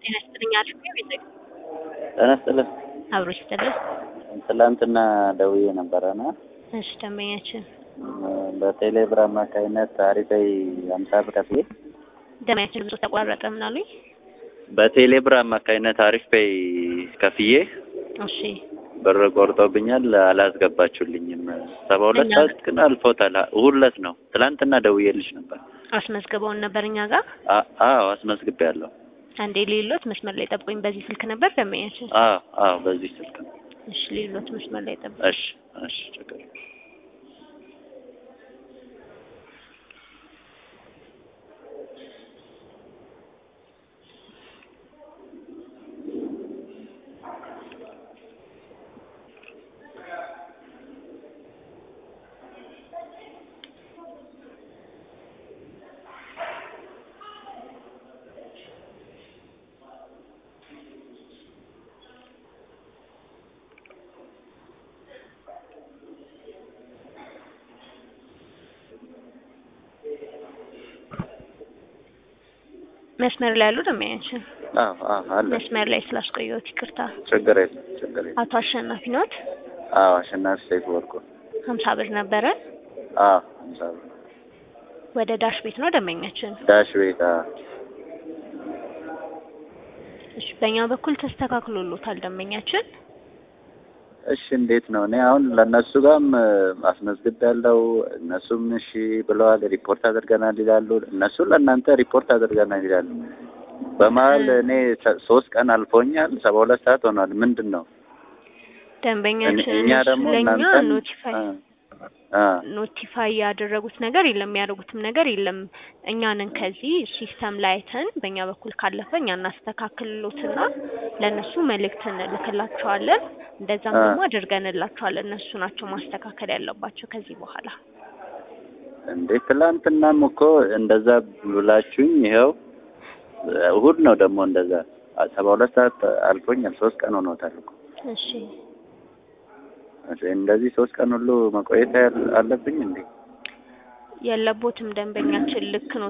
ጤና ይስጥልኝ አሪፍ ነው ቤተ ጤና ይስጥልኝ። አብሮ ይስጥልን። ትላንትና ደውዬ ነበረና እሺ ደንበኛችን በቴሌብር አማካኝነት አሪፈይ አምሳ ብር ከፍዬ ደንበኛችን ብዙ ተቋረጠ ምን አሉኝ? በቴሌብር አማካኝነት አሪፍ ፔይ ከፍዬ እሺ ብር ቆርጦብኛል፣ አላስገባችሁልኝም። ሰባ ሁለት እኛ- ሰዓት ግን አልፎታል። እሑድ ዕለት ነው። ትላንትና ደውዬልሽ ነበር። አስመዝግበውን ነበር እኛ ጋር አ- አዎ አስመዝግቤያለሁ። አንዴ ሌሎት መስመር ላይ ጠብቁኝ። በዚህ ስልክ ነበር ደንበኛችን። አዎ አዎ በዚህ ስልክ ነው። እሺ ሌሎት መስመር ላይ ጠብቁኝ። እሺ እሺ ችግር የለም። መስመር ላይ ያሉ ደንበኛችን አዎ አዎ አለ መስመር ላይ ስላስቆየሁት ይቅርታ። ችግር የለም ችግር የለም። አቶ አሸናፊ ኖት አዎ አሸናፊ ሰይፉ ወርቁ ሀምሳ ብር ነበረ አዎ አምሳ ብር ወደ ዳሽ ቤት ነው ደንበኛችን። ዳሽ ቤት አዎ እሺ በእኛ በኩል ተስተካክሎሎታል ደንበኛችን። እሺ እንዴት ነው? እኔ አሁን ለእነሱ ጋርም አስመዝግቤያለሁ። እነሱም እሺ ብለዋል። ሪፖርት አድርገናል ይላሉ። እነሱ ለእናንተ ሪፖርት አድርገናል ይላሉ። በመሀል እኔ ሰ- ሶስት ቀን አልፎኛል። ሰባ ሁለት ሰዓት ሆኗል። ምንድን ነው ደንበኛችን እኛ እነሱ ደግሞ ለእኛ እናንተን ኖቲፋይ አ- አ ኖቲፋይ ያደረጉት ነገር የለም፣ የሚያደርጉትም ነገር የለም። እኛንን ከዚህ ሲስተም ላይ አይተን በእኛ በኩል ካለፈ እኛ እናስተካክልሎትና ለእነሱ መልእክት እንልክላቸዋለን። እንደዛም አ- ደግሞ አድርገንላቸዋለን። እነሱ ናቸው ማስተካከል ያለባቸው ከዚህ በኋላ። እንዴ ትላንትናም እኮ እንደዛ ብላችሁኝ ይኸው እሑድ ነው ደግሞ እንደዛ ሰባ ሁለት ሰዓት አልፎኛል። ሶስት ቀን ሆኖታል እኮ እሺ እንደዚህ ሶስት ቀን ሁሉ መቆየት ያል- አለብኝ እንዴ? የለቦትም ደንበኛችን ልክ ነው